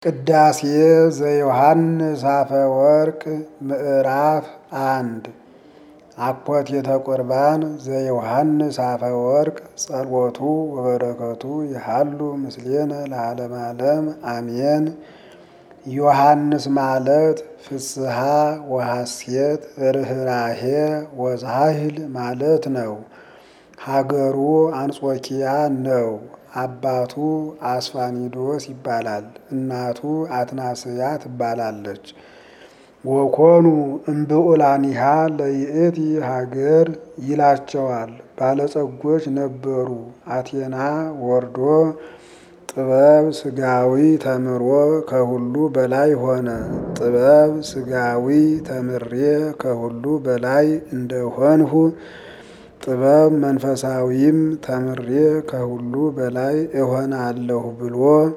ቅዳሴ ዘዮሐንስ አፈወርቅ ምዕራፍ አንድ አኮቴተ ቁርባን ዘዮሐንስ አፈወርቅ ጸሎቱ ወበረከቱ ይሃሉ ምስሌነ ለዓለመ ዓለም አሜን። ዮሐንስ ማለት ፍስሐ ወሐሴት ርኅራሄ ወዛህል ማለት ነው። ሀገሩ አንጾኪያ ነው። አባቱ አስፋኒዶስ ይባላል። እናቱ አትናስያ ትባላለች። ወኮኑ እምብዑላኒሃ ለይእቲ ሀገር ይላቸዋል። ባለጸጎች ነበሩ። አቴና ወርዶ ጥበብ ስጋዊ ተምሮ ከሁሉ በላይ ሆነ። ጥበብ ስጋዊ ተምሬ ከሁሉ በላይ እንደሆንሁ ጥበብ መንፈሳዊም ተምሬ ከሁሉ በላይ እሆናለሁ ብሎ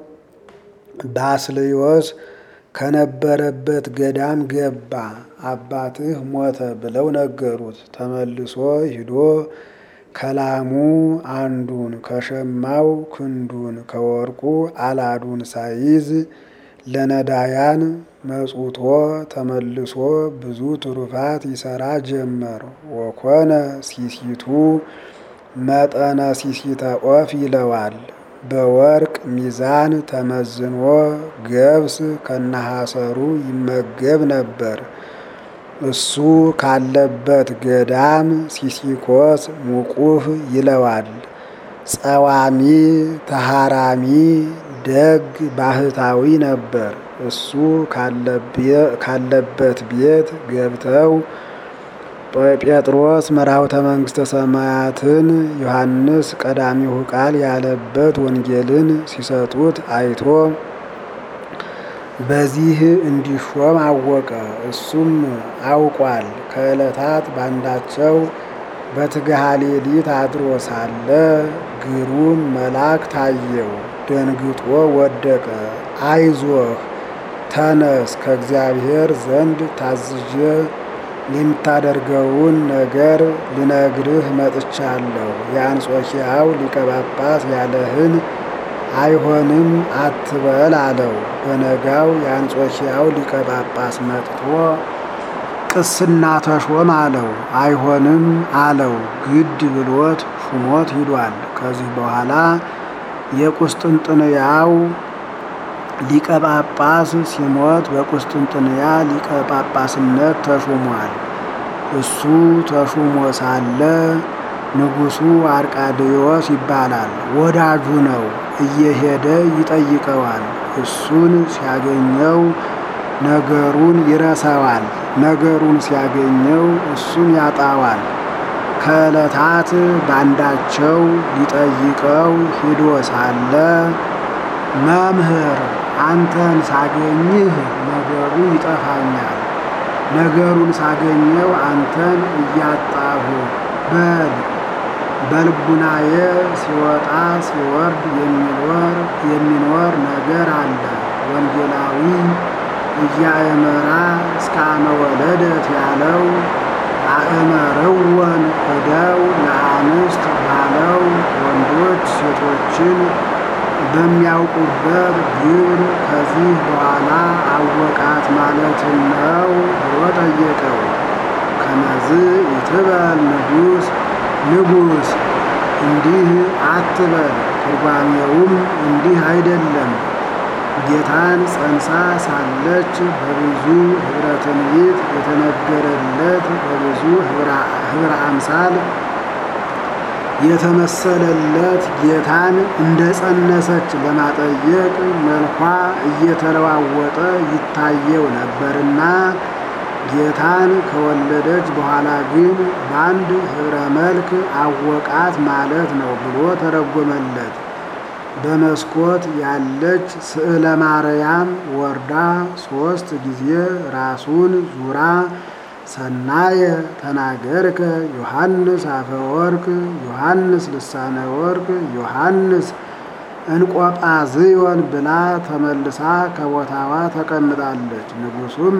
ባስልዮስ ከነበረበት ገዳም ገባ። አባትህ ሞተ ብለው ነገሩት። ተመልሶ ሂዶ ከላሙ አንዱን ከሸማው ክንዱን ከወርቁ አላዱን ሳይዝ ለነዳያን መጽውቶ ተመልሶ ብዙ ትሩፋት ይሰራ ጀመር። ወኮነ ሲሲቱ መጠነ ሲሲተ ኦፍ ይለዋል። በወርቅ ሚዛን ተመዝኖ ገብስ ከነሐሰሩ ይመገብ ነበር። እሱ ካለበት ገዳም ሲሲኮስ ሙቁህ ይለዋል። ጸዋሚ ተሃራሚ ደግ ባህታዊ ነበር። እሱ ካለበት ቤት ገብተው ጴጥሮስ መራውተ መንግሥተ ሰማያትን ዮሐንስ ቀዳሚሁ ቃል ያለበት ወንጌልን ሲሰጡት አይቶ በዚህ እንዲሾም አወቀ። እሱም አውቋል። ከዕለታት ባንዳቸው በትግሃ ሌሊት አድሮ ሳለ ግሩም መልአክ ታየው። ደንግጦ ወደቀ። አይዞህ ተነስ፣ ከእግዚአብሔር ዘንድ ታዝዤ የምታደርገውን ነገር ልነግርህ መጥቻለሁ። የአንጾኪያው ሊቀ ጳጳስ ያለህን አይሆንም አትበል አለው። በነጋው የአንጾኪያው ሊቀ ጳጳስ መጥቶ ቅስና ተሾም አለው። አይሆንም አለው። ግድ ብሎት ሹሞት ሂዷል። ከዚህ በኋላ የቁስጥንጥንያው ሊቀ ጳጳስ ሲሞት በቁስጥንጥንያ ሊቀ ጳጳስነት ተሹሟል። እሱ ተሹሞ ሳለ ንጉሡ አርቃድዮስ ይባላል። ወዳጁ ነው። እየሄደ ይጠይቀዋል። እሱን ሲያገኘው ነገሩን ይረሳዋል። ነገሩን ሲያገኘው እሱን ያጣዋል። ከዕለታት ባንዳቸው ሊጠይቀው ሂዶ ሳለ መምህር አንተን ሳገኝህ ነገሩ ይጠፋኛል። ነገሩን ሳገኘው አንተን እያጣሁ በል በልቡናዬ ሲወጣ ሲወርድ የሚኖር የሚኖር ነገር አለ። ወንጌላዊ እያእመራ እስከ አመ ወለደት ያለው አእመረወን እደው ለአንስት ባለው ወንዶች ሴቶችን በሚያውቁበት ግብር ከዚህ በኋላ አወቃት ማለትን ነው ብሎ ጠየቀው። ከመዝ ይትበል ንጉሥ ንጉሥ እንዲህ አትበል፣ ትርጓሜውም እንዲህ አይደለም። ጌታን ጸንሳ ሳለች በብዙ ኅብረ ትንቢት የተነገረለት በብዙ ኅብረ አምሳል የተመሰለለት ጌታን እንደ ጸነሰች ለማጠየቅ መልኳ እየተለዋወጠ ይታየው ነበርና ጌታን ከወለደች በኋላ ግን በአንድ ኅብረ መልክ አወቃት ማለት ነው ብሎ ተረጎመለት። በመስኮት ያለች ስዕለ ማርያም ወርዳ ሦስት ጊዜ ራሱን ዙራ ሰናየ ተናገርከ ዮሐንስ አፈወርቅ ዮሐንስ ልሳነ ወርቅ ዮሐንስ እንቆጳዝዮን ብላ ተመልሳ ከቦታዋ ተቀምጣለች። ንጉሡም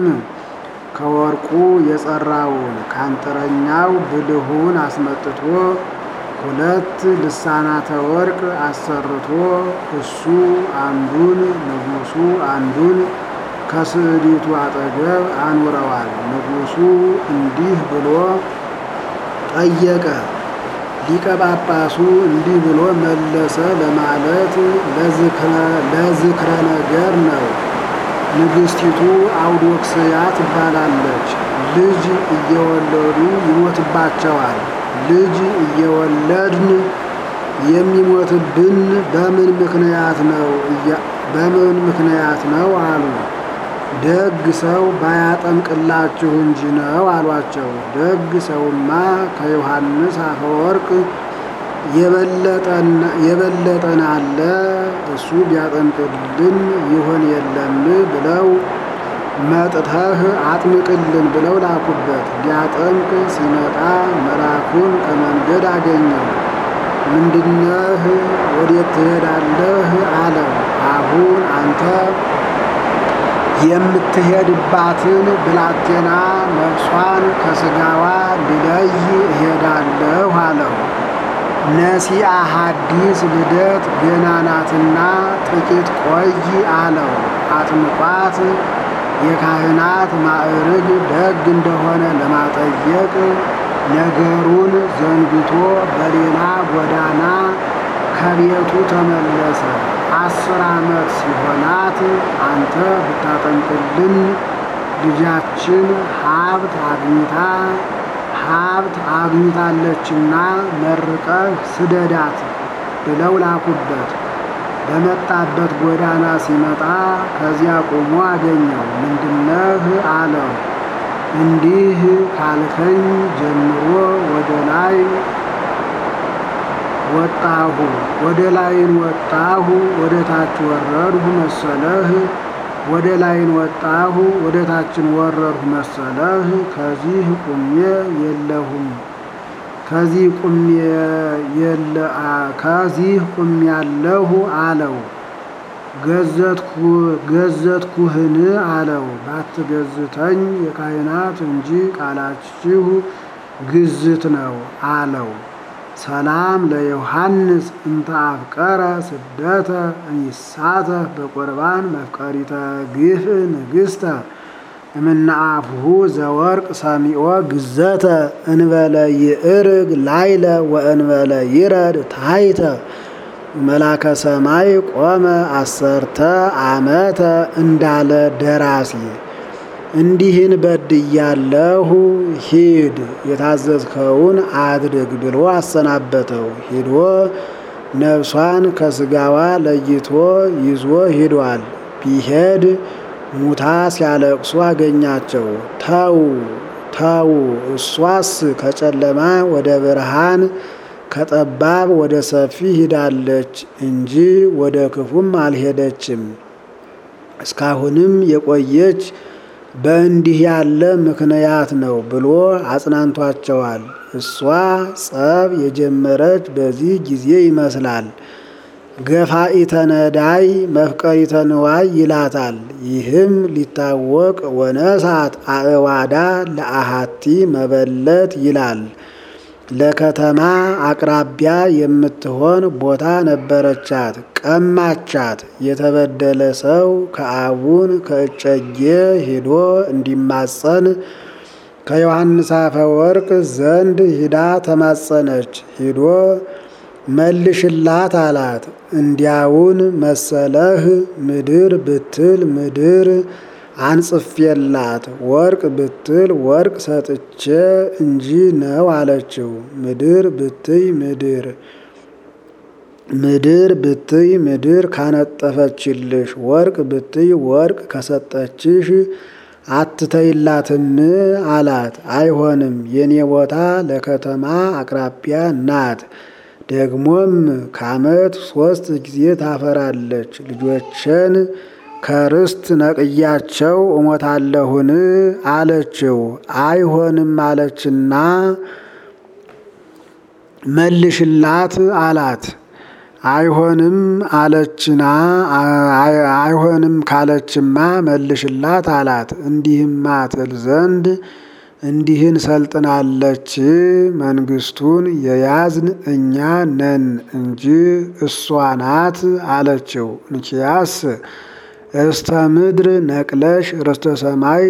ከወርቁ የጸራውን ካንጥረኛው ብልሁን አስመጥቶ ሁለት ልሳናተ ወርቅ አሰርቶ እሱ አንዱን ንጉሡ አንዱን ከስዕሊቱ አጠገብ አኑረዋል። ንጉሡ እንዲህ ብሎ ጠየቀ። ሊቀ ጳጳሱ እንዲህ ብሎ መለሰ ለማለት ለዝክረ ነገር ነው። ንግሥቲቱ አውዶክስያ ትባላለች። ልጅ እየወለዱ ይሞትባቸዋል። ልጅ እየወለድን የሚሞትብን በምን ምክንያት ነው በምን ምክንያት ነው አሉ። ደግ ሰው ባያጠምቅላችሁ እንጂ ነው አሏቸው። ደግ ሰውማ ከዮሐንስ አፈወርቅ የበለጠን አለ እሱ ቢያጠምቅልን ይሆን የለም ብለው መጥተህ አጥምቅልን ብለው ላኩበት። ሊያጠምቅ ሲመጣ መልአኩን ከመንገድ አገኘው። ምንድነህ? ወዴት ትሄዳለህ? አለው። አሁን አንተ የምትሄድባትን ብላቴና ነፍሷን ከስጋዋ ልለይ እሄዳለሁ አለው። ነሲአ ሐዲስ ልደት ገና ናትና ጥቂት ቆይ አለው። አጥምቋት የካህናት ማዕርግ ደግ እንደሆነ ለማጠየቅ ነገሩን ዘንግቶ በሌላ ጎዳና ከቤቱ ተመለሰ። አስር ዓመት ሲሆናት አንተ ብታጠምቅልን ልጃችን ሀብት አግኝታ ሀብት አግኝታለችና መርቀህ ስደዳት ብለው ላኩበት። በመጣበት ጎዳና ሲመጣ ከዚያ ቆሞ አገኘው። ምንድነህ አለው። እንዲህ ካልከኝ ጀምሮ ወደ ላይ ወጣሁ፣ ወደ ላይን ወጣሁ፣ ወደ ታች ወረድሁ መሰለህ። ወደ ላይን ወጣሁ፣ ወደ ታችን ወረድሁ መሰለህ። ከዚህ ቁሜ የለሁም ከዚህ ቁሜ የለ ከዚህ ቁሜ ያለሁ አለው። ገዘትኩህን አለው። ባትገዝተኝ የካህናት እንጂ ቃላችሁ ግዝት ነው አለው። ሰላም ለዮሐንስ እንተ አፍቀረ ስደተ እሚሳተፍ በቁርባን መፍቀሪተ ግፍ ንግሥተ እምነአፍሁ ዘወርቅ ሰሚኦ ግዘተ እንበለ ይእርግ ላይለ ወእንበለ ይረድ ታይተ መላከ ሰማይ ቆመ አሰርተ ዓመተ እንዳለ ደራሲ እንዲህን በድያለሁ፣ ሂድ የታዘዝከውን አድርግ ብሎ አሰናበተው። ሂዶ ነፍሷን ከስጋዋ ለይቶ ይዞ ሂዷል። ቢሄድ ሙታ ሲያለቅሱ አገኛቸው። ተው ተው፣ እሷስ ከጨለማ ወደ ብርሃን ከጠባብ ወደ ሰፊ ሂዳለች እንጂ ወደ ክፉም አልሄደችም። እስካሁንም የቆየች በእንዲህ ያለ ምክንያት ነው ብሎ አጽናንቷቸዋል። እሷ ጸብ የጀመረች በዚህ ጊዜ ይመስላል። ገፋኢተ ነዳይ መፍቀሪተ ንዋይ ይላታል። ይህም ሊታወቅ ወነሳት አእዋዳ ለአሃቲ መበለት ይላል። ለከተማ አቅራቢያ የምትሆን ቦታ ነበረቻት፣ ቀማቻት። የተበደለ ሰው ከአቡን ከእጨጌ ሂዶ እንዲማጸን ከዮሐንስ አፈወርቅ ዘንድ ሂዳ ተማጸነች። ሂዶ መልሽላት አላት። እንዲያውን መሰለህ ምድር ብትል ምድር አንጽፌላት ወርቅ ብትል ወርቅ ሰጥቼ እንጂ ነው አለችው። ምድር ብትይ ምድር ምድር ብትይ ምድር ካነጠፈችልሽ ወርቅ ብትይ ወርቅ ከሰጠችሽ አትተይላትም አላት። አይሆንም፣ የኔ ቦታ ለከተማ አቅራቢያ ናት። ደግሞም ከዓመት ሶስት ጊዜ ታፈራለች። ልጆችን ከርስት ነቅያቸው እሞታለሁን አለችው። አይሆንም አለችና መልሽላት አላት። አይሆንም አለችና አይሆንም ካለችማ መልሽላት አላት። እንዲህማ ትል ዘንድ እንዲህን ሰልጥናለች። መንግስቱን የያዝን እኛ ነን እንጂ እሷ ናት አለችው። እንኪያስ እስተ ምድር ነቅለሽ ርስተ ሰማይ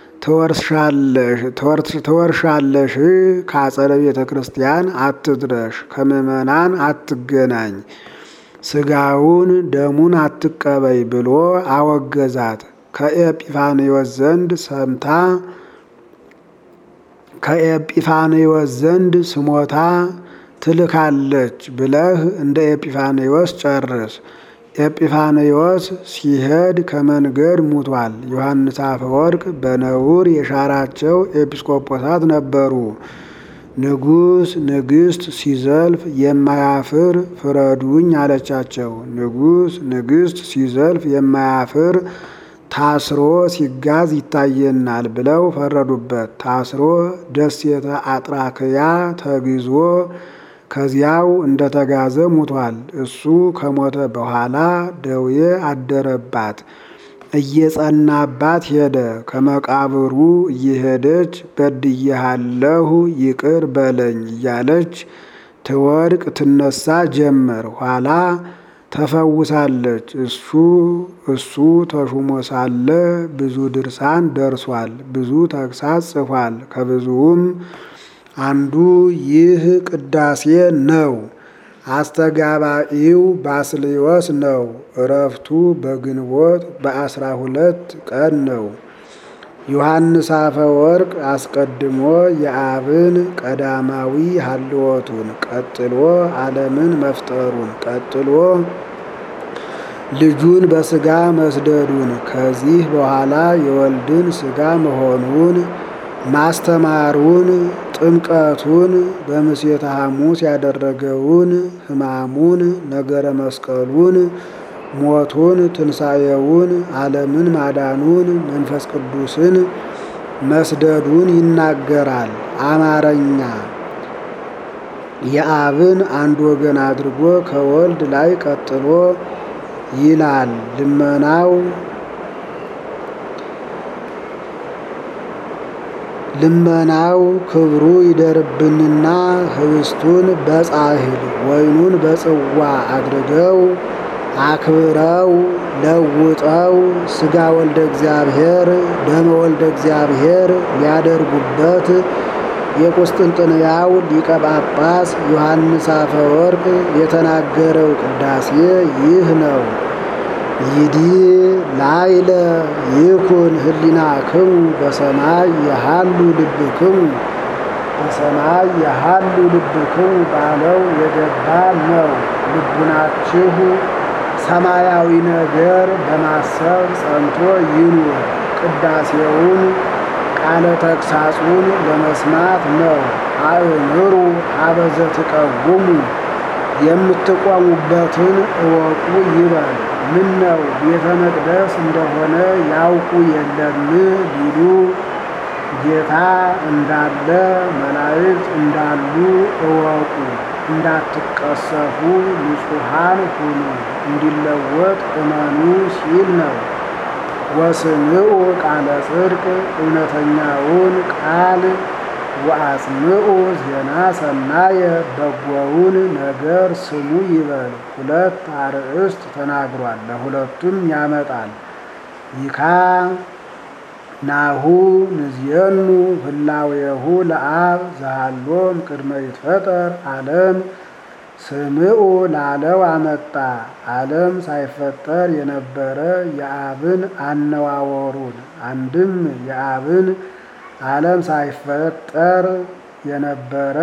ትወርሻለሽ። ከአጸደ ቤተ ክርስቲያን አትድረሽ፣ ከምዕመናን አትገናኝ፣ ስጋውን ደሙን አትቀበይ ብሎ አወገዛት። ከኤጲፋንዮስ ዘንድ ሰምታ ከኤጲፋንዮስ ዘንድ ስሞታ ትልካለች ብለህ እንደ ኤጲፋንዮስ ጨርስ። ኤጲፋንዮስ ሲሄድ ከመንገድ ሙቷል። ዮሐንስ አፈወርቅ በነውር የሻራቸው ኤጲስቆጶሳት ነበሩ። ንጉሥ ንግሥት ሲዘልፍ የማያፍር ፍረዱኝ አለቻቸው። ንጉሥ ንግሥት ሲዘልፍ የማያፍር ታስሮ ሲጋዝ ይታየናል ብለው ፈረዱበት። ታስሮ ደሴተ አጥራክያ ተግዞ ከዚያው እንደተጋዘ ሙቷል። እሱ ከሞተ በኋላ ደዌ አደረባት፣ እየጸናባት ሄደ። ከመቃብሩ እየሄደች በድዬሃለሁ ይቅር በለኝ እያለች ትወድቅ ትነሳ ጀመር። ኋላ ተፈውሳለች። እሱ እሱ ተሹሞ ሳለ ብዙ ድርሳን ደርሷል፣ ብዙ ተግሳጽ ጽፏል። ከብዙውም አንዱ ይህ ቅዳሴ ነው። አስተጋባኢው ባስልዮስ ነው። እረፍቱ በግንቦት በአስራ ሁለት ቀን ነው። ዮሐንስ አፈወርቅ አስቀድሞ የአብን ቀዳማዊ ሀልወቱን ቀጥሎ ዓለምን መፍጠሩን ቀጥሎ ልጁን በስጋ መስደዱን ከዚህ በኋላ የወልድን ስጋ መሆኑን ማስተማሩን ጥምቀቱን በምሴተ ሐሙስ ያደረገውን ሕማሙን ነገረ መስቀሉን ሞቱን ትንሣኤውን ዓለምን ማዳኑን መንፈስ ቅዱስን መስደዱን ይናገራል። አማረኛ የአብን አንድ ወገን አድርጎ ከወልድ ላይ ቀጥሎ ይላል። ልመናው ልመናው ክብሩ ይደርብንና ህብስቱን በጻሕል ወይኑን በጽዋ አድርገው አክብረው ለውጠው ሥጋ ወልደ እግዚአብሔር ደመ ወልደ እግዚአብሔር ሊያደርጉበት የቁስጥንጥንያው ሊቀ ጳጳስ ዮሐንስ አፈወርቅ የተናገረው ቅዳሴ ይህ ነው። ይዲ ላይለ ይኩን ህሊናክሙ በሰማይ የሃሉ ልብክሙ በሰማይ የሃሉ ልብክሙ ባለው የገባ ነው። ልቡናችሁ ሰማያዊ ነገር በማሰብ ጸንቶ ይኑር። ቅዳሴውን ቃለ ተግሳጹን ለመስማት ነው። አእምሩ አበዘ ትቀውሙ የምትቆሙበትን እወቁ ይበል። ምን ነው ቤተ መቅደስ እንደሆነ ያውቁ የለም ቢሉ ጌታ እንዳለ መላእክት እንዳሉ እወቁ። እንዳትቀሰፉ ንጹሐን ሁኑ፣ እንዲለወጥ እመኑ ሲል ነው። ወስምዑ ቃለ ጽድቅ እውነተኛውን ቃል ወአጽምዑ ዜና ሰናየ በጎውን ነገር ስሙ ይበል። ሁለት አርእስት ተናግሯል። ለሁለቱም ያመጣል። ይካ ናሁ ንዝየኑ ህላዌሁ ለአብ ዘሃሎም ቅድመ ይትፈጠር ዓለም ስምዑ ላለው አመጣ። ዓለም ሳይፈጠር የነበረ የአብን አነዋወሩን አንድም የአብን ዓለም ሳይፈጠር የነበረ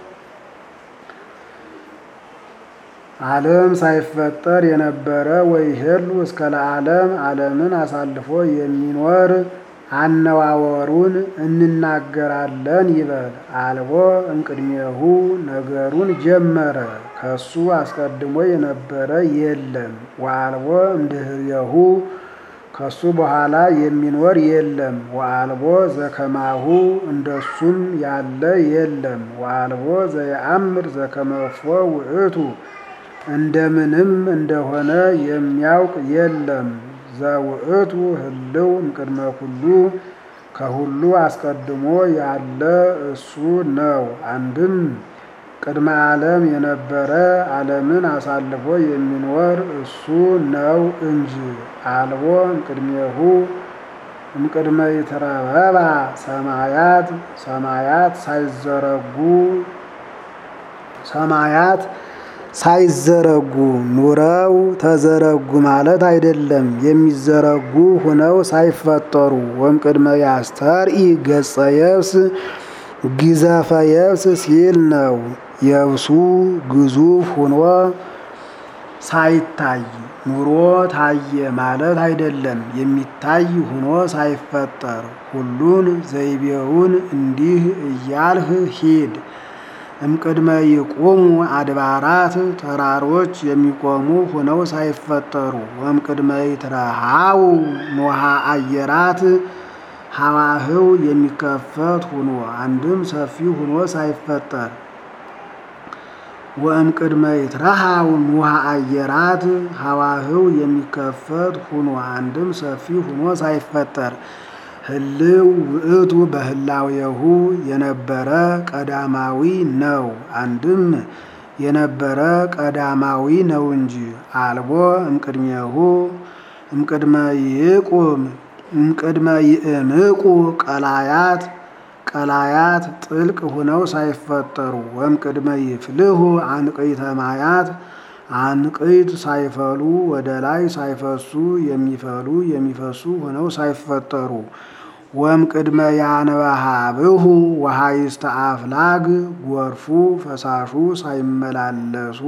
ዓለም ሳይፈጠር የነበረ ወይሄሉ እስከ ለዓለም ዓለምን አሳልፎ የሚኖር አነዋወሩን እንናገራለን ይበል። አልቦ እምቅድሜሁ ነገሩን ጀመረ። ከሱ አስቀድሞ የነበረ የለም። ወአልቦ እምድኅሬሁ ከሱ በኋላ የሚኖር የለም። ወአልቦ ዘከማሁ እንደሱም ያለ የለም። ወአልቦ ዘየአምር ዘከመፎ ውእቱ እንደምንም እንደሆነ የሚያውቅ የለም። ዘውእቱ ህልው እምቅድመ ኩሉ ከሁሉ አስቀድሞ ያለ እሱ ነው። አንድም ቅድመ ዓለም የነበረ ዓለምን አሳልፎ የሚኖር እሱ ነው እንጂ አልቦ እምቅድሜሁ እምቅድመ ይትረበባ ሰማያት ሰማያት ሳይዘረጉ ሰማያት ሳይዘረጉ ኑረው ተዘረጉ ማለት አይደለም። የሚዘረጉ ሁነው ሳይፈጠሩ ወእምቅድመ ያስተርኢ ገጸ የብስ ግዘፈ የብስ ሲል ነው። የብሱ ግዙፍ ሁኖ ሳይታይ ኑሮ ታየ ማለት አይደለም። የሚታይ ሁኖ ሳይፈጠር ሁሉን ዘይቤውን እንዲህ እያልህ ሂድ። እምቅድመ ይቁሙ አድባራት ተራሮች የሚቆሙ ሁነው ሳይፈጠሩ ወእምቅድመ ይትረሃው ኖሃ አየራት ሀዋህው የሚከፈት ሁኖ አንድም ሰፊ ሁኖ ሳይፈጠር ወእምቅድመ ይትረሃው ኖሃ አየራት ሀዋህው የሚከፈት ሁኖ አንድም ሰፊ ሁኖ ሳይፈጠር ህልው ውእቱ በህላዌሁ የነበረ ቀዳማዊ ነው። አንድም የነበረ ቀዳማዊ ነው እንጂ አልቦ እምቅድሜሁ እምቅድመ ይቁም እምቅድመ ይእምቁ ቀላያት ቀላያት ጥልቅ ሁነው ሳይፈጠሩ ወእምቅድመ ይፍልሁ አንቅይተ ማያት አንቅይት ሳይፈሉ ወደ ላይ ሳይፈሱ የሚፈሉ የሚፈሱ ሆነው ሳይፈጠሩ ወእምቅድመ ያንበሃብሁ ወሃይስተ አፍላግ ጎርፉ ፈሳሹ ሳይመላለሱ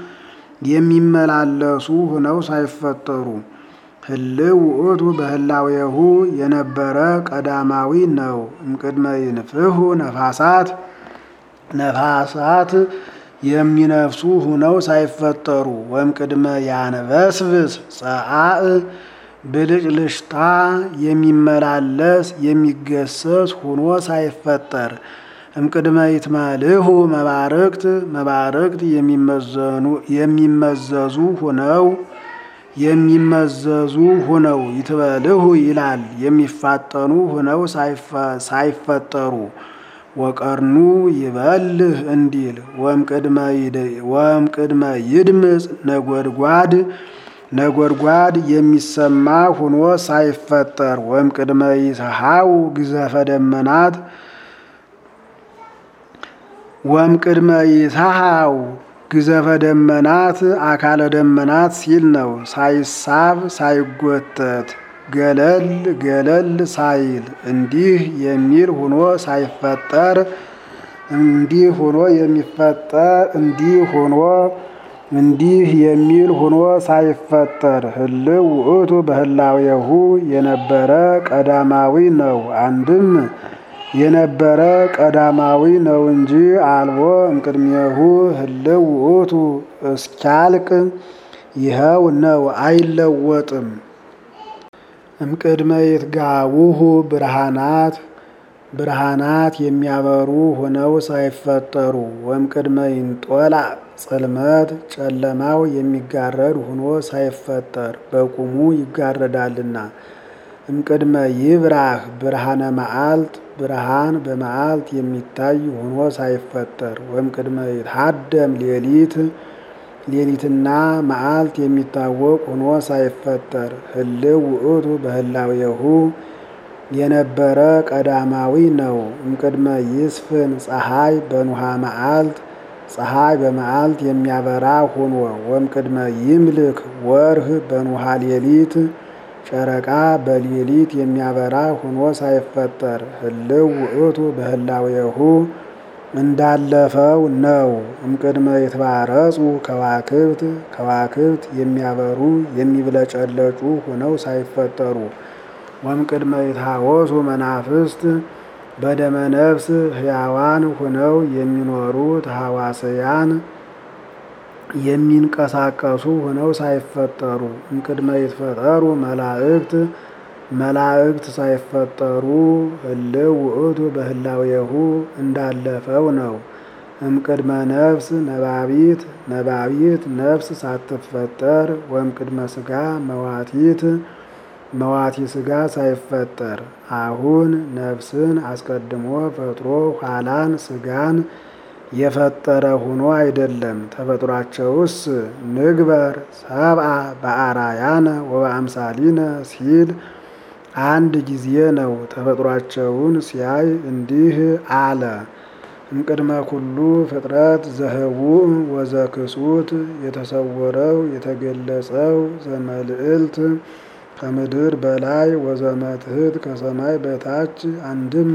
የሚመላለሱ ሆነው ሳይፈጠሩ ህልው ውእቱ በህላዌሁ የነበረ ቀዳማዊ ነው። እምቅድመ ይንፍሁ ነፋሳት ነፋሳት የሚነፍሱ ሁነው ሳይፈጠሩ ወእምቅድመ ያንበስብስ ጸአእ ብልጭልጭታ የሚመላለስ የሚገሰስ ሁኖ ሳይፈጠር እምቅድመ ይትመልሁ መባርቅት መባርቅት የሚመዘዙ ሁነው የሚመዘዙ ሁነው ይትበልሁ ይላል የሚፋጠኑ ሁነው ሳይፈጠሩ ወቀርኑ ይበልህ እንዲል ወእምቅድመ ይድምፅ ነጎድጓድ ነጎድጓድ የሚሰማ ሁኖ ሳይፈጠር ወእምቅድመ ይትሃው ግዘፈ ደመናት ወእምቅድመ ይትሃው ግዘፈ ደመናት አካለ ደመናት ሲል ነው። ሳይሳብ ሳይጎተት ገለል ገለል ሳይል እንዲህ የሚል ሁኖ ሳይፈጠር እንዲህ ሁኖ የሚፈጠር እንዲህ ሁኖ እንዲህ የሚል ሁኖ ሳይፈጠር ህልው ውእቱ በህላዌሁ የነበረ ቀዳማዊ ነው። አንድም የነበረ ቀዳማዊ ነው እንጂ አልቦ እምቅድሜሁ ህልው ውእቱ እስኪያልቅ ይኸው ነው፣ አይለወጥም። እምቅድመ ይትጋቡሁ ብርሃናት ብርሃናት የሚያበሩ ሆነው ሳይፈጠሩ ወእምቅድመ ይንጦላ ጽልመት ጨለማው የሚጋረድ ሆኖ ሳይፈጠር በቁሙ ይጋረዳልና። እምቅድመ ይብራህ ብርሃነ መዓልት ብርሃን በመዓልት የሚታይ ሆኖ ሳይፈጠር ወእምቅድመ ይትሃደም ሌሊት ሌሊትና መዓልት የሚታወቅ ሆኖ ሳይፈጠር ህልው ውእቱ በህላዌሁ የነበረ ቀዳማዊ ነው። እምቅድመ ይስፍን ፀሐይ በኑሃ መዓልት ፀሐይ በመዓልት የሚያበራ ሆኖ ወእምቅድመ ይምልክ ወርህ በኑሃ ሌሊት ጨረቃ በሌሊት የሚያበራ ሆኖ ሳይፈጠር ህልው ውእቱ በህላዌሁ እንዳለፈው ነው። እምቅድመ ይትባረጹ ከዋክብት ከዋክብት የሚያበሩ የሚብለጨለጩ ሆነው ሳይፈጠሩ ወእምቅድመ ይትሃወሱ መናፍስት በደመ ነፍስ ሕያዋን ሆነው የሚኖሩት ሐዋስያን የሚንቀሳቀሱ ሆነው ሳይፈጠሩ እምቅድመ ይትፈጠሩ መላእክት መላእክት ሳይፈጠሩ ህልው ውእቱ በህላዌሁ እንዳለፈው ነው። እምቅድመ ነፍስ ነባቢት ነባቢት ነፍስ ሳትፈጠር ወእምቅድመ ሥጋ መዋቲት መዋቲ ሥጋ ሳይፈጠር አሁን ነፍስን አስቀድሞ ፈጥሮ ኋላን ሥጋን የፈጠረ ሆኖ አይደለም። ተፈጥሯቸውስ ንግበር ሰብአ በአራያነ ወበአምሳሊነ ሲል አንድ ጊዜ ነው። ተፈጥሯቸውን ሲያይ እንዲህ አለ። እምቅድመ ኩሉ ፍጥረት ዘህቡእ ወዘክሱት የተሰወረው የተገለጸው ዘመልዕልት ከምድር በላይ ወዘመትሕት ከሰማይ በታች አንድም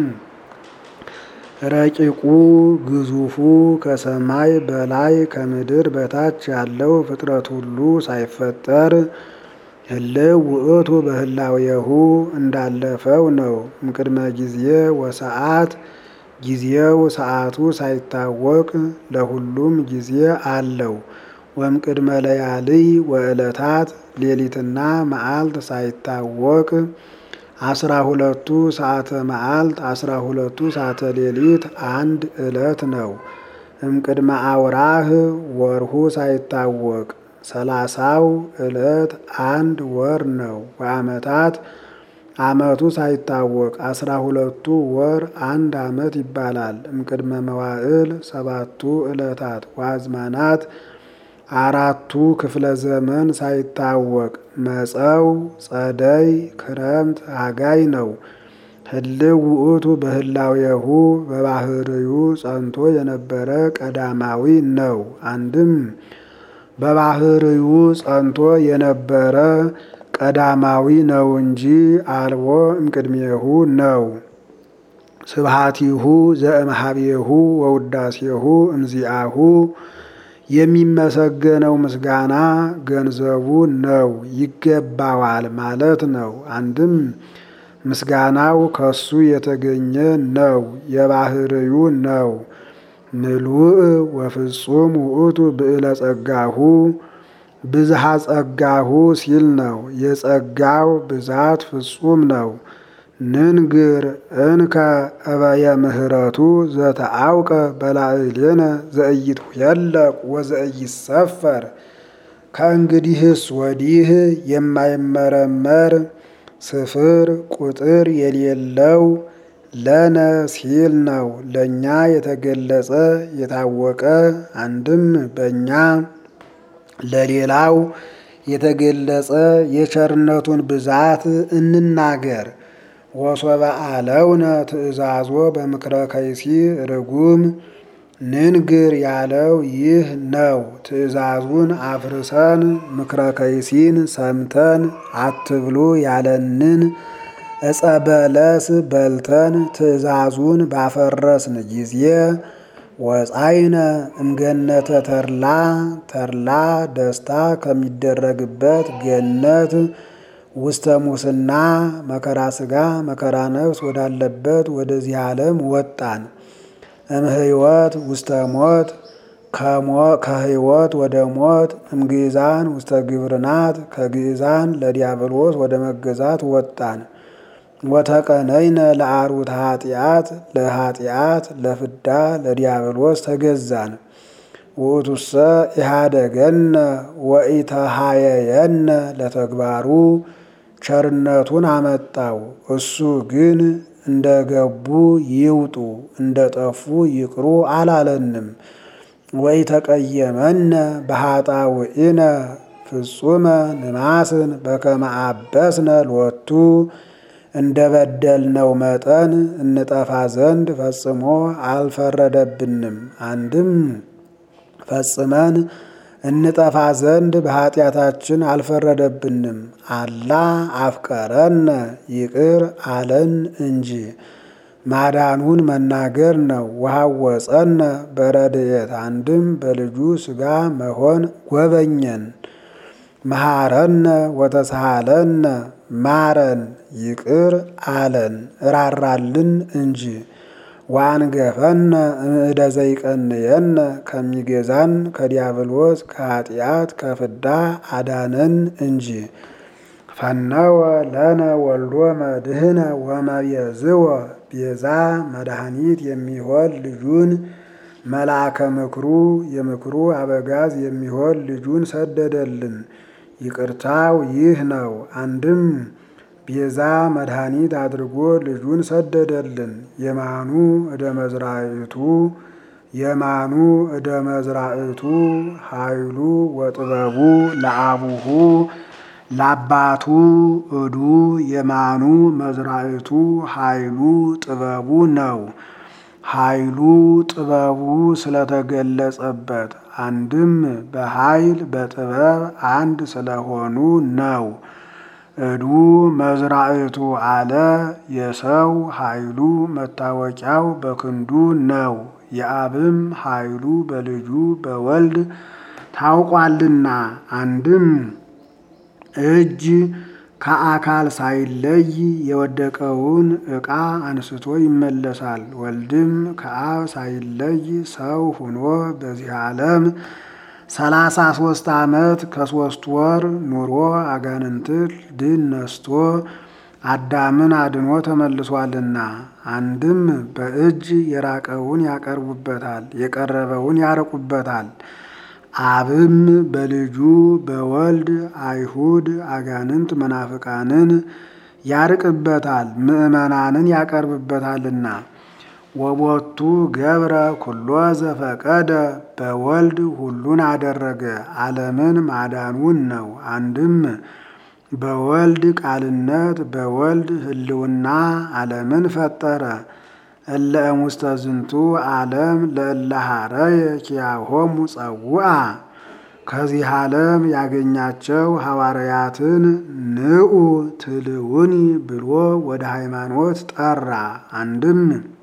ረቂቁ ግዙፉ ከሰማይ በላይ ከምድር በታች ያለው ፍጥረት ሁሉ ሳይፈጠር ህልው ውእቱ በህላዌሁ እንዳለፈው ነው። እምቅድመ ጊዜ ወሰዓት ጊዜው ሰዓቱ ሳይታወቅ ለሁሉም ጊዜ አለው። ወእምቅድመ ለያልይ ወዕለታት ሌሊትና መዓልት ሳይታወቅ አስራ ሁለቱ ሰዓተ መዓልት አስራ ሁለቱ ሰዓተ ሌሊት አንድ ዕለት ነው። እምቅድመ አውራህ ወርሁ ሳይታወቅ ሰላሳው ዕለት አንድ ወር ነው። ወዓመታት ዓመቱ ሳይታወቅ አስራ ሁለቱ ወር አንድ ዓመት ይባላል። እምቅድመ መዋዕል ሰባቱ ዕለታት ወአዝማናት አራቱ ክፍለ ዘመን ሳይታወቅ መጸው፣ ጸደይ፣ ክረምት፣ ሐጋይ ነው። ህልው ውእቱ በህላዌሁ በባህርዩ ጸንቶ የነበረ ቀዳማዊ ነው። አንድም በባህርዩ ጸንቶ የነበረ ቀዳማዊ ነው እንጂ አልቦ እምቅድሜሁ ነው። ስብሃቲሁ ዘእምሃቤሁ ወውዳሴሁ እምዚአሁ የሚመሰገነው ምስጋና ገንዘቡ ነው ይገባዋል ማለት ነው። አንድም ምስጋናው ከሱ የተገኘ ነው የባህርዩ ነው። ምሉእ ወፍጹም ውእቱ ብዕለ ጸጋሁ ብዝሃ ጸጋሁ ሲል ነው። የጸጋው ብዛት ፍጹም ነው። ንንግር እንከ እበየ ምህረቱ ዘተአውቀ በላዕሌነ ዘኢይትኄለቅ ወዘኢይሰፈር ከእንግዲህስ ወዲህ የማይመረመር ስፍር ቁጥር የሌለው ለነ ሲል ነው። ለእኛ የተገለጸ የታወቀ አንድም በእኛ ለሌላው የተገለጸ የቸርነቱን ብዛት እንናገር። ወሶበ አለውነ ትእዛዞ በምክረ ከይሲ ርጉም ንንግር ያለው ይህ ነው። ትእዛዙን አፍርሰን ምክረ ከይሲን ሰምተን አትብሉ ያለንን ዕፀ በለስ በልተን ትእዛዙን ባፈረስን ጊዜ ወፃይነ እምገነተ ተድላ ተድላ ደስታ ከሚደረግበት ገነት ውስተ ሙስና መከራ ሥጋ መከራ ነፍስ ወዳለበት ወደዚህ ዓለም ወጣን። እምህይወት ውስተ ሞት ከህይወት ወደ ሞት እምግእዛን ውስተ ግብርናት ከግእዛን ለዲያብሎስ ወደ መገዛት ወጣን። ወተቀነይነ ለአርዑተ ኃጢአት ለኃጢአት ለፍዳ ለዲያብሎስ ተገዛን። ውእቱሰ ኢሃደገነ ወኢተሃየየነ ለተግባሩ ቸርነቱን አመጣው። እሱ ግን እንደ ገቡ ይውጡ እንደ ጠፉ ይቅሩ አላለንም። ወኢተቀየመነ በኃጣውኢነ ፍጹመ ንማስን በከመ አበስነ ሎቱ እንደ በደልነው መጠን እንጠፋ ዘንድ ፈጽሞ አልፈረደብንም። አንድም ፈጽመን እንጠፋ ዘንድ በኃጢአታችን አልፈረደብንም። አላ አፍቀረነ ይቅር አለን እንጂ ማዳኑን መናገር ነው። ወሐወፀነ በረድኤት አንድም በልጁ ሥጋ መሆን ጎበኘን። መሐረነ ወተሳሃለነ ማረን ይቅር አለን እራራልን እንጂ ዋንገፈነ እምዕደ ዘይቀንየነ ከሚገዛን ከዲያብሎስ ከኃጢአት ከፍዳ አዳነን እንጂ ፈነወ ለነ ወልዶ መድህነ ወመቤዝወ ቤዛ መድኃኒት የሚሆን ልጁን መልአከ ምክሩ የምክሩ አበጋዝ የሚሆን ልጁን ሰደደልን። ይቅርታው ይህ ነው። አንድም ቤዛ መድኃኒት አድርጎ ልጁን ሰደደልን። የማኑ እደ መዝራእቱ የማኑ እደ መዝራእቱ ኃይሉ ወጥበቡ ለአቡሁ ለአባቱ እዱ የማኑ መዝራእቱ ኃይሉ ጥበቡ ነው። ኃይሉ ጥበቡ ስለተገለጸበት አንድም በኃይል በጥበብ አንድ ስለሆኑ ነው። እዱ መዝራእቱ አለ የሰው ኃይሉ መታወቂያው በክንዱ ነው። የአብም ኃይሉ በልጁ በወልድ ታውቋልና አንድም እጅ ከአካል ሳይለይ የወደቀውን ዕቃ አንስቶ ይመለሳል። ወልድም ከአብ ሳይለይ ሰው ሁኖ በዚህ ዓለም ሰላሳ ሶስት ዓመት ከሶስት ወር ኑሮ አጋንንትን ድል ነስቶ አዳምን አድኖ ተመልሷልና አንድም በእጅ የራቀውን ያቀርቡበታል፣ የቀረበውን ያርቁበታል። አብም በልጁ በወልድ አይሁድ አጋንንት መናፍቃንን ያርቅበታል፣ ምዕመናንን ያቀርብበታልና። ወቦቱ ገብረ ኩሎ ዘፈቀደ በወልድ ሁሉን አደረገ ዓለምን ማዳኑን ነው። አንድም በወልድ ቃልነት በወልድ ሕልውና ዓለምን ፈጠረ። እለ እሙስተ ዝንቱ ዓለም ለእለ ሐረየ ኪያሆሙ ጸውአ ከዚህ ዓለም ያገኛቸው ሐዋርያትን ንዑ ትልውኒ ብሎ ወደ ሃይማኖት ጠራ። አንድም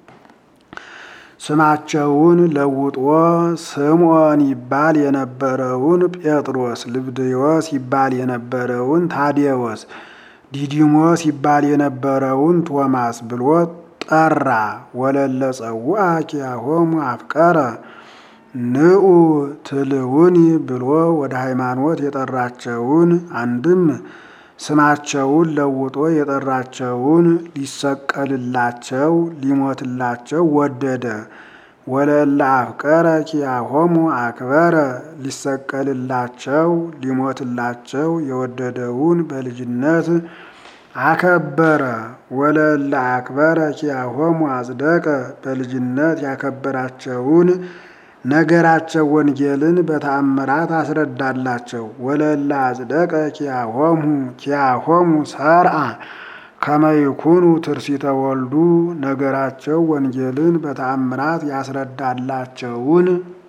ስማቸውን ለውጦ ስምዖን ይባል የነበረውን ጴጥሮስ፣ ልብድዮስ ይባል የነበረውን ታዴዎስ፣ ዲዲሞስ ይባል የነበረውን ቶማስ ብሎ ጠራ። ወለለ ጸውአ ኪያሆሙ አፍቀረ ንዑ ትልውኒ ብሎ ወደ ሃይማኖት የጠራቸውን አንድም ስማቸውን ለውጦ የጠራቸውን ሊሰቀልላቸው ሊሞትላቸው ወደደ። ወለለ አፍቀረ ኪያሆሙ አክበረ ሊሰቀልላቸው ሊሞትላቸው የወደደውን በልጅነት አከበረ። ወለለ አክበረ ኪያሆሙ አጽደቀ በልጅነት ያከበራቸውን ነገራቸው ወንጌልን በተአምራት አስረዳላቸው። ወለለ አጽደቀ ኪያሆሙ ኪያሆሙ ሰርአ ከመይኩኑ ትርሲተ ወልዱ ነገራቸው ወንጌልን በተአምራት ያስረዳላቸውን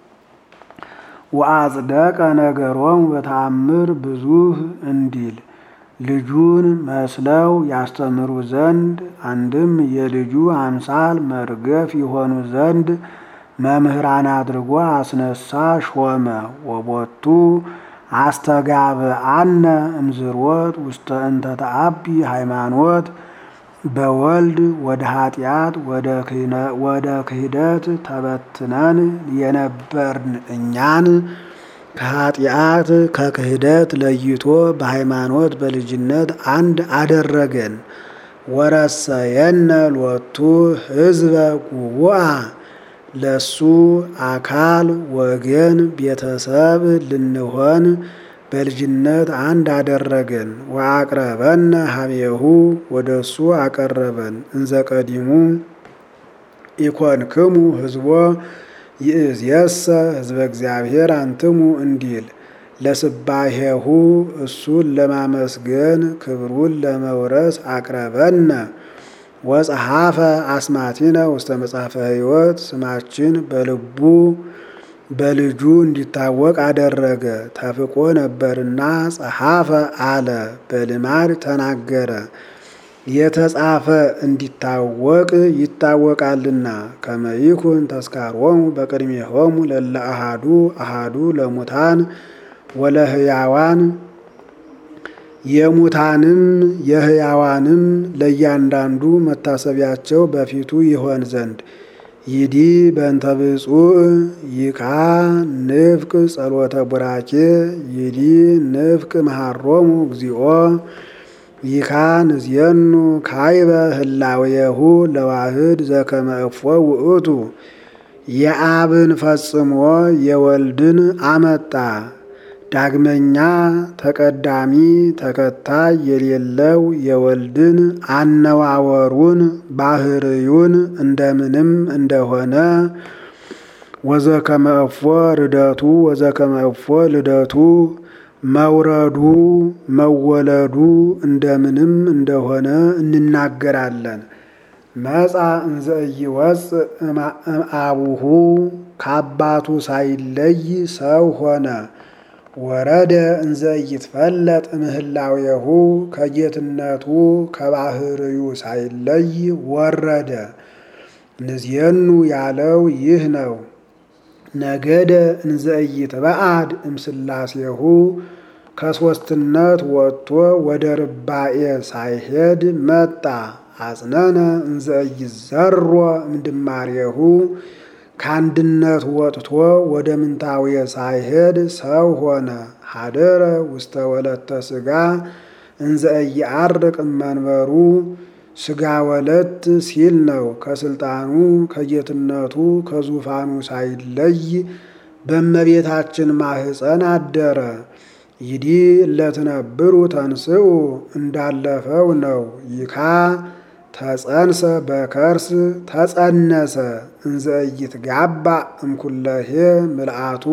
ወአጽደቀ ነገሮሙ በተአምር ብዙህ እንዲል ልጁን መስለው ያስተምሩ ዘንድ አንድም የልጁ አምሳል መርገፍ የሆኑ ዘንድ መምህራን አድርጎ አስነሳ ሾመ። ወቦቱ አስተጋብአነ እምዝሮት ውስተ እንተ ተአቢ ሃይማኖት በወልድ ወደ ኃጢአት ወደ ክህደት ተበትነን የነበርን እኛን ከኃጢአት ከክህደት ለይቶ በሃይማኖት በልጅነት አንድ አደረገን። ወረሰየነ ሎቱ ህዝበ ጉቡአ ለሱ አካል ወገን ቤተሰብ ልንሆን በልጅነት አንድ አደረገን። ወአቅረበነ ሀቤሁ ወደ እሱ አቀረበን። እንዘ ቀዲሙ ኢኮንክሙ ህዝቦ ይእዜሰ ህዝበ እግዚአብሔር አንትሙ እንዲል ለስባሄሁ እሱን ለማመስገን ክብሩን ለመውረስ አቅረበነ ወጸሐፈ አስማቲነ ውስተ መጽሐፈ ሕይወት ስማችን በልቡ በልጁ እንዲታወቅ አደረገ። ተፍቆ ነበርና ጸሐፈ አለ በልማድ ተናገረ። የተጻፈ እንዲታወቅ ይታወቃልና ከመይኩን ተስካሮሙ በቅድሜሆሙ ለለ አሃዱ አሃዱ ለሙታን ወለህያዋን የሙታንም የህያዋንም ለእያንዳንዱ መታሰቢያቸው በፊቱ ይሆን ዘንድ ይዲ በእንተ ብፁዕ ይካ ንፍቅ ጸሎተ ቡራኬ ይዲ ንፍቅ መሃሮሙ እግዚኦ ይካ ንዝየኑ ካይበ ህላዌሁ ለዋህድ ዘከመ እፎ ውእቱ የአብን ፈጽሞ የወልድን አመጣ ዳግመኛ ተቀዳሚ ተከታይ የሌለው የወልድን አነዋወሩን ባህርዩን እንደምንም እንደሆነ ወዘከመ እፎ ርደቱ ወዘከመ እፎ ልደቱ መውረዱ መወለዱ እንደምንም እንደሆነ እንናገራለን። መጻ እንዘ ኢይወፅእ እምአቡሁ ከአባቱ ሳይለይ ሰው ሆነ። ወረደ እንዘ ኢይትፈለጥ እምህላዌሁ ከጌትነቱ ከባህርዩ ሳይለይ ወረደ። ንዜኑ ያለው ይህ ነው። ነገደ እንዘ ኢይትበአድ እምስላሴሁ ከሦስትነት ወጥቶ ወደ ርባኤ ሳይሄድ መጣ። አጽነነ እንዘ ኢይዘሮ እምድማሬሁ ከአንድነት ወጥቶ ወደ ምንታዌ ሳይሄድ ሰው ሆነ። ሀደረ ውስተ ወለተ ሥጋ እንዘ ኢየዐርቅ እመንበሩ ሥጋ ወለት ሲል ነው። ከስልጣኑ ከጌትነቱ ከዙፋኑ ሳይለይ በእመቤታችን ማህፀን አደረ። ይዲ እለትነብሩ ተንስኡ እንዳለፈው ነው። ይካ ተጸንሰ በከርስ ተጸነሰ እንዘ ኢይትጋባእ እምኩለሄ ምልአቱ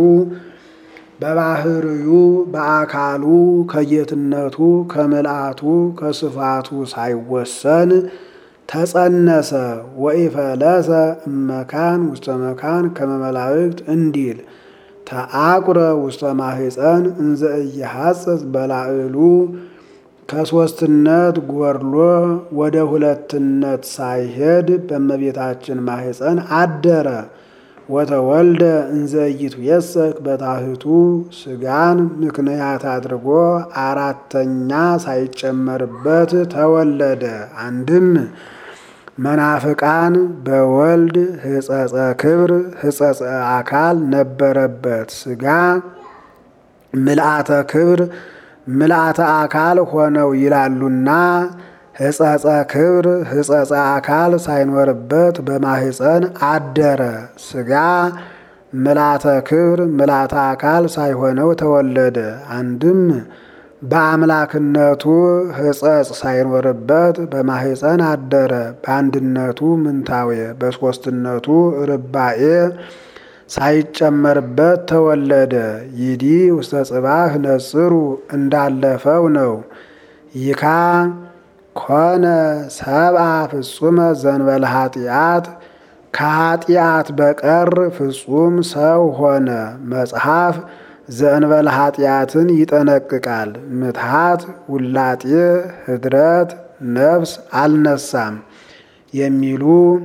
በባህርዩ በአካሉ ከጌትነቱ ከምልአቱ ከስፋቱ ሳይወሰን ተጸነሰ። ወኢፈለሰ እመካን ውስተ መካን ከመ መላእክት እንዲል ተአቁረ ውስተ ማህፀን እንዘ ኢይሐጽጽ በላዕሉ ከሦስትነት ጎርሎ ወደ ሁለትነት ሳይሄድ በእመቤታችን ማህፀን አደረ። ወተወልደ እንዘ ኢይትዌሰክ በታህቱ ሥጋን ምክንያት አድርጎ አራተኛ ሳይጨመርበት ተወለደ። አንድም መናፍቃን በወልድ ሕጸጸ ክብር ሕጸጸ አካል ነበረበት። ሥጋ ምልአተ ክብር ምልአተ አካል ሆነው ይላሉና ሕጸጸ ክብር ሕጸጸ አካል ሳይኖርበት በማህፀን አደረ። ሥጋ ምልአተ ክብር ምልአተ አካል ሳይሆነው ተወለደ። አንድም በአምላክነቱ ሕጸጽ ሳይኖርበት በማህፀን አደረ። በአንድነቱ ምንታዌ በሦስትነቱ ርባኤ ሳይጨመርበት ተወለደ። ይዲ ውስተ ጽባህ ነጽሩ እንዳለፈው ነው። ይካ ኮነ ሰብአ ፍጹመ ዘንበለ ኃጢአት ከኃጢአት በቀር ፍጹም ሰው ሆነ። መጽሐፍ ዘእንበለ ኃጢአትን ይጠነቅቃል። ምትሃት ውላጤ ህድረት ነፍስ አልነሳም የሚሉ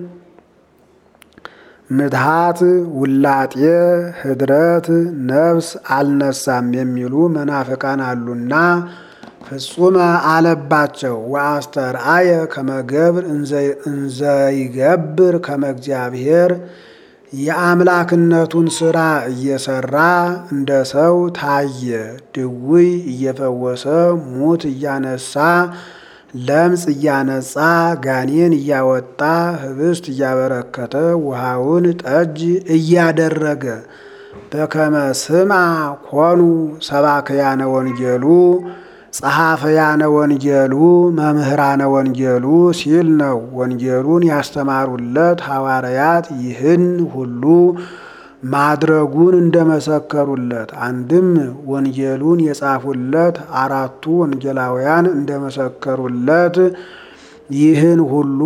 ምትሃት ውላጤ ህድረት ነፍስ አልነሳም የሚሉ መናፍቃን አሉና ፍጹመ አለባቸው። ወአስተርአየ ከመገብር እንዘይገብር ከመ እግዚአብሔር የአምላክነቱን ሥራ እየሰራ እንደ ሰው ታየ። ድውይ እየፈወሰ ሙት እያነሳ ለምጽ እያነጻ ጋኔን እያወጣ ህብስት እያበረከተ ውሃውን ጠጅ እያደረገ በከመ ስምዐ ኮኑ ሰባክያነ ወንጌሉ ጸሐፈያነ ወንጌሉ መምህራነ ወንጌሉ ሲል ነው። ወንጌሉን ያስተማሩለት ሐዋርያት ይህን ሁሉ ማድረጉን እንደመሰከሩለት፣ አንድም ወንጌሉን የጻፉለት አራቱ ወንጌላውያን እንደመሰከሩለት ይህን ሁሉ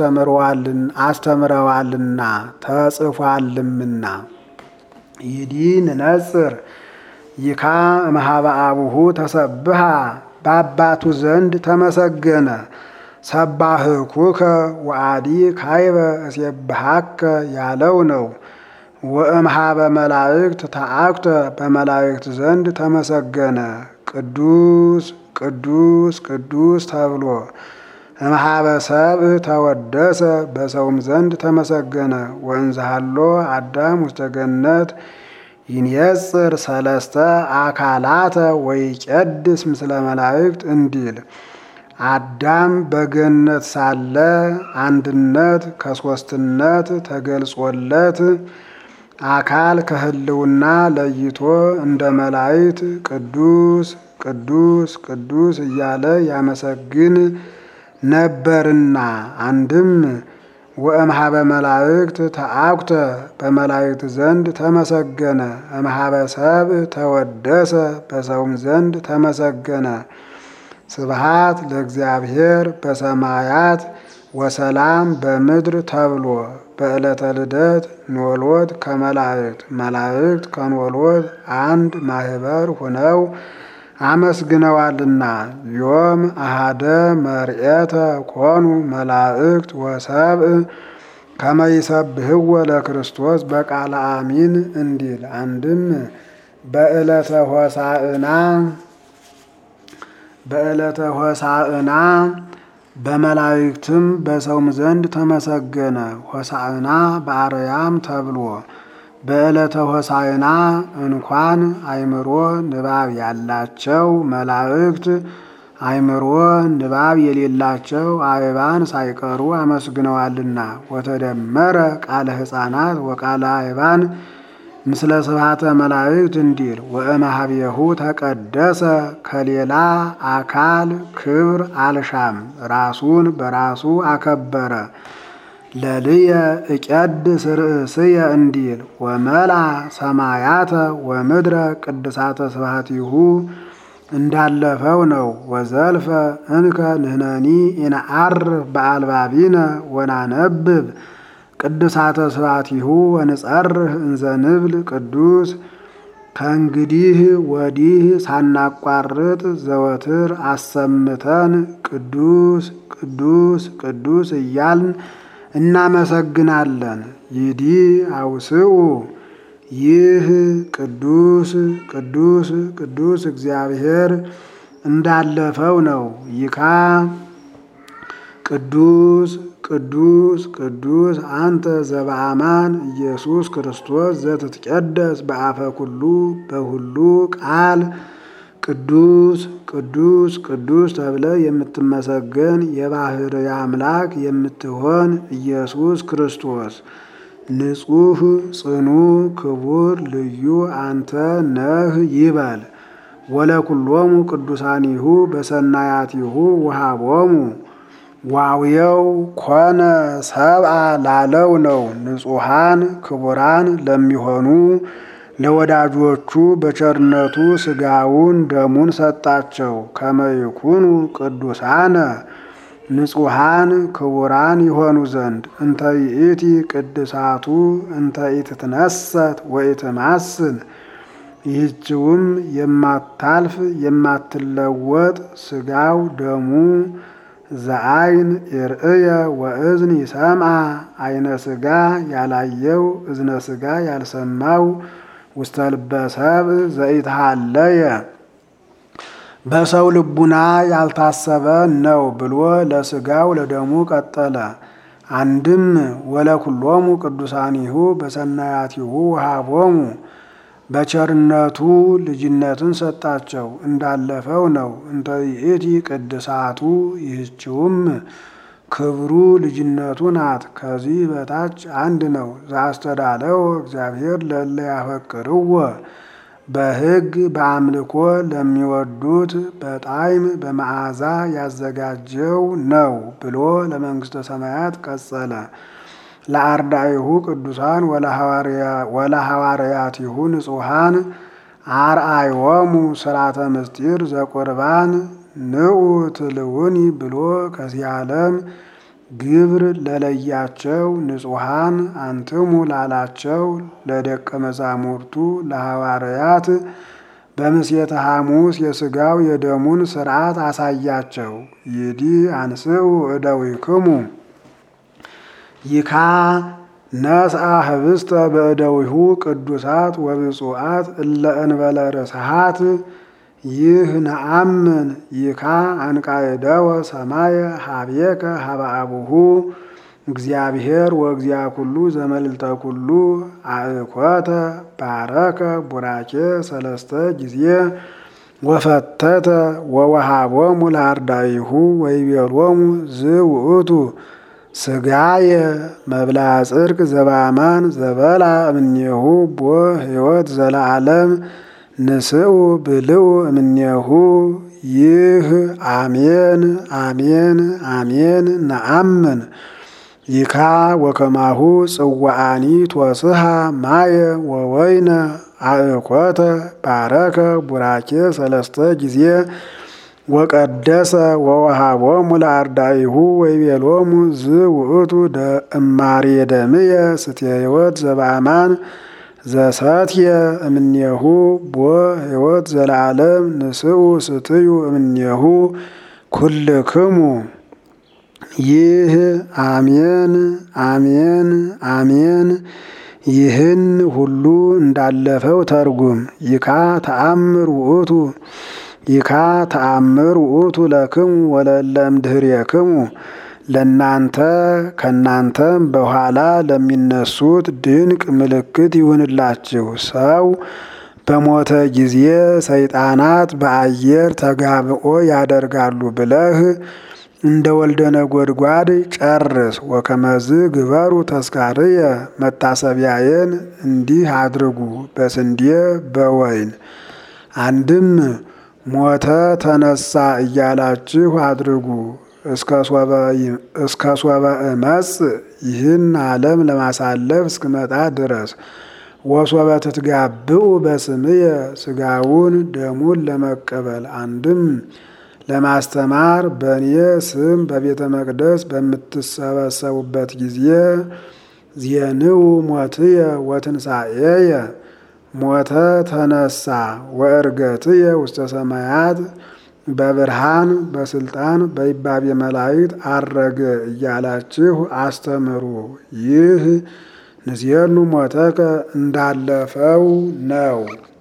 አስተምረዋልና ተጽፏልምና ይዲ ንነጽር ይካ እምኀበ አቡሁ ተሰብሃ በአባቱ ዘንድ ተመሰገነ። ሰባህኩከ ወአዲ ካይበ እሴብሃከ ያለው ነው። ወእምኀበ መላእክት ተአኩተ በመላእክት ዘንድ ተመሰገነ። ቅዱስ ቅዱስ ቅዱስ ተብሎ እምኀበ ሰብእ ተወደሰ በሰውም ዘንድ ተመሰገነ። ወእንዘሃሎ አዳም ውስተ ገነት ይንየጽር ሰለስተ አካላተ ወይቄድስ ምስለ መላእክት እንዲል አዳም በገነት ሳለ አንድነት ከሦስትነት ተገልጾለት አካል ከህልውና ለይቶ እንደ መላእክት ቅዱስ ቅዱስ ቅዱስ እያለ ያመሰግን ነበርና አንድም ወእምሃበ መላእክት ተአኩተ በመላእክት ዘንድ ተመሰገነ፣ እምሃበ ሰብእ ተወደሰ በሰውም ዘንድ ተመሰገነ። ስብሃት ለእግዚአብሔር በሰማያት ወሰላም በምድር ተብሎ በዕለተ ልደት ኖሎት ከመላእክት መላእክት ከኖሎት አንድ ማህበር ሁነው አመስግነዋልና ዮም አሃደ መርኤተ ኮኑ መላእክት ወሰብእ ከመ ይሰብህዎ ለክርስቶስ በቃለ አሚን እንዲል አንድም በዕለተ ሆሳዕና በዕለተ ሆሳዕና በመላእክትም በሰውም ዘንድ ተመሰገነ። ሆሳዕና በአርያም ተብሎ በዕለተ ሆሳዕና እንኳን አእምሮ ንባብ ያላቸው መላእክት አእምሮ ንባብ የሌላቸው አእባን ሳይቀሩ አመስግነዋልና ወተደመረ ቃለ ሕፃናት ወቃለ አእባን ምስለ ስብሐተ መላእክት እንዲል ወእምኀቤሁ ተቀደሰ ከሌላ አካል ክብር አልሻም ራሱን በራሱ አከበረ። ለልየ እቀድስ ርእስየ እንዲል ወመላ ሰማያተ ወምድረ ቅድሳተ ስብሐቲሁ እንዳለፈው ነው። ወዘልፈ እንከ ንሕነኒ ኢነዐርፍ በአልባቢነ ወናነብብ ቅድሳተ ስብሐቲሁ ወንጸርህ እንዘ ንብል ቅዱስ ከእንግዲህ ወዲህ ሳናቋርጥ ዘወትር አሰምተን ቅዱስ ቅዱስ ቅዱስ እያልን እናመሰግናለን። ይዲ አውስኡ ይህ ቅዱስ ቅዱስ ቅዱስ እግዚአብሔር እንዳለፈው ነው። ይካ ቅዱስ ቅዱስ ቅዱስ አንተ ዘበአማን ኢየሱስ ክርስቶስ ዘትትቀደስ በአፈ ኩሉ በሁሉ ቃል ቅዱስ ቅዱስ ቅዱስ ተብለ የምትመሰገን የባሕርይ አምላክ የምትሆን ኢየሱስ ክርስቶስ ንጹሕ ጽኑ ክቡር ልዩ አንተ ነህ ይበል። ወለኩሎሙ ቅዱሳኒሁ በሰናያቲሁ ውሃቦሙ ዋውየው ኮነ ሰብአ ላለው ነው። ንጹሐን ክቡራን ለሚሆኑ ለወዳጆቹ በቸርነቱ ሥጋውን ደሙን ሰጣቸው። ከመይኩኑ ቅዱሳነ ንጹሐን ክቡራን የሆኑ ዘንድ እንተ ይእቲ ቅድሳቱ እንተ ኢትትነሰት ወኢትማስን ይህችውም የማታልፍ የማትለወጥ ሥጋው ደሙ ዘአይን ይርእየ ወእዝን ይሰምዐ አይነ ሥጋ ያላየው እዝነ ሥጋ ያልሰማው ውስተ ልበ ሰብእ ዘኢትሃለየ በሰው ልቡና ያልታሰበ ነው ብሎ ለሥጋው ለደሙ ቀጠለ። አንድም ወለኩሎሙ ቅዱሳኒሁ በሰናያቲሁ ወሃቦሙ በቸርነቱ ልጅነትን ሰጣቸው እንዳለፈው ነው። እንተ ይእቲ ቅድሳቱ ይህችውም ክብሩ ልጅነቱ ናት። ከዚህ በታች አንድ ነው። ዘአስተዳለው እግዚአብሔር ለእለ ያፈቅርዎ በሕግ በአምልኮ ለሚወዱት በጣዕም በመዓዛ ያዘጋጀው ነው ብሎ ለመንግሥተ ሰማያት ቀጸለ። ለአርዳኢሁ ቅዱሳን ወለሐዋርያቲሁ ንጹሐን አርአዮሙ ስራተ ምስጢር ዘቁርባን ንዑ ትልውኒ ብሎ ከዚህ ዓለም ግብር ለለያቸው ንጹሐን አንትሙ ላላቸው ለደቀ መዛሙርቱ ለሐዋርያት በምስየተ ሐሙስ የሥጋው የደሙን ሥርዓት አሳያቸው። ይዲ አንስኡ እደዊክሙ ይካ ነስአ ህብስተ በእደዊሁ ቅዱሳት ወብፁዓት እለ እንበለ ርስሓት ይህ ነአምን ይካ አንቃየደወ ሰማየ ሀቤከ ሀበ አቡሁ እግዚአብሔር ወእግዚአ ኩሉ ዘመልዕልተ ኩሉ አእኮተ ባረከ ቡራኬ ሰለስተ ጊዜ ወፈተተ ወወሃቦሙ ለአርዳኢሁ ወይቤሎሙ ዝውእቱ ስጋየ መብላ ጽድቅ ዘበአማን ዘበላ እምኔሁ ቦ ሕይወት ዘለዓለም ንስኡ ብልኡ እምኔሁ ይህ አሜን አሜን አሜን ነአምን ይካ ወከማሁ ጽዋአኒ ትወስሃ ማየ ወወይነ አእኮተ ባረከ ቡራኬ ሰለስተ ጊዜ ወቀደሰ ወወሃቦሙ ለአርዳኢሁ ወይቤሎሙ ዝውእቱ እማሬ ደምየ ስትየ ሕይወት ዘበአማን ዘሰትየ እምኔሁ ቦ ሕይወት ዘለዓለም ንስኡ ስትዩ እምኔሁ ኩልክሙ ይህ አሜን አሜን አሜን። ይህን ሁሉ እንዳለፈው ተርጉም። ይካ ተአምር ውእቱ ይካ ተአምር ውእቱ ለክሙ ወለለም ድህሬክሙ ለናንተ ከናንተም በኋላ ለሚነሱት ድንቅ ምልክት ይሁንላችሁ። ሰው በሞተ ጊዜ ሰይጣናት በአየር ተጋብኦ ያደርጋሉ ብለህ እንደ ወልደ ነጎድጓድ ጨርስ። ወከመዝ ግበሩ ተስካርየ መታሰቢያዬን እንዲህ አድርጉ በስንዴ በወይን አንድም ሞተ ተነሳ እያላችሁ አድርጉ እስከ ሶበ እመጽ ይህን ዓለም ለማሳለፍ እስክመጣ ድረስ ወሶበ ትትጋብኡ በስምየ ስጋውን ደሙን ለመቀበል አንድም ለማስተማር በእኔ ስም በቤተ መቅደስ በምትሰበሰቡበት ጊዜ ዜንው ሞትየ ወትንሣኤየ ሞተ ተነሳ ወእርገትየ ውስተ ሰማያት በብርሃን በስልጣን በይባቤ መላእክት አረገ እያላችሁ አስተምሩ። ይህ ንዜኑ ሞተከ እንዳለፈው ነው።